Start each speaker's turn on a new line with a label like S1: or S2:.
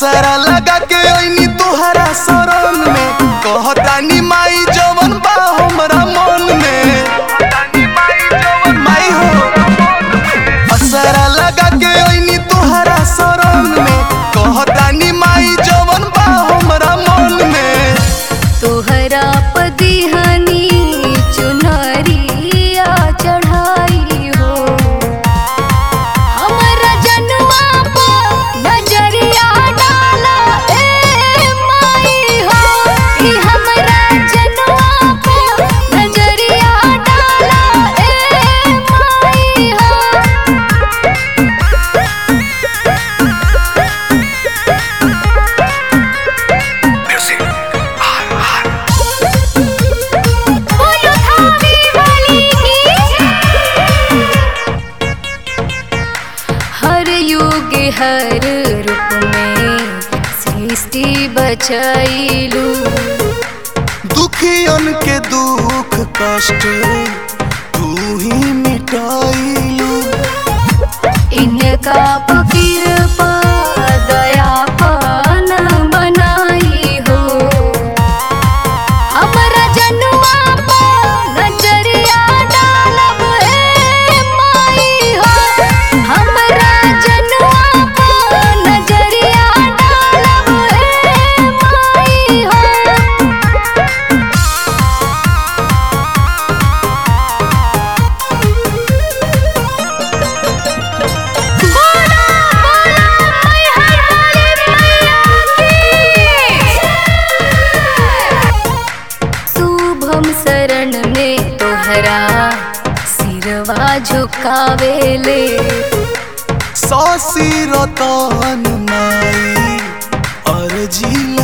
S1: असरा लगा के ओइनी तोहरा शरण में कहतानी माई जवन बा हमरा मन में माई हो असरा लगा के ओइनी तोहरा शरण में कहतानी माई जवन बा हमरा मन में
S2: तोहरा पदिहनी चुनरिया चढ़ाई हो हमरा जनुआ पर नजरिया डाला ए माई हो कि हमरा जनुआ पर नजरिया डाला ए माई हो बोलो थावी वाली की हर युग हर रूप में सृष्टि बचैलू
S1: दुखियन के दुख कष्ट तू ही मिटाइलू
S2: इनका फकीर पा दया पान बनाई हो हमरा जनुआ पा नजरिया डालब ए माई हो हमरा जनुआ पा नजरिया डालब ए माई हो बोला बोला मैहर वाली मैया की शुभम शरण में तोहरा सिरवा झुकावेले
S1: सासी रतन माई अर्जी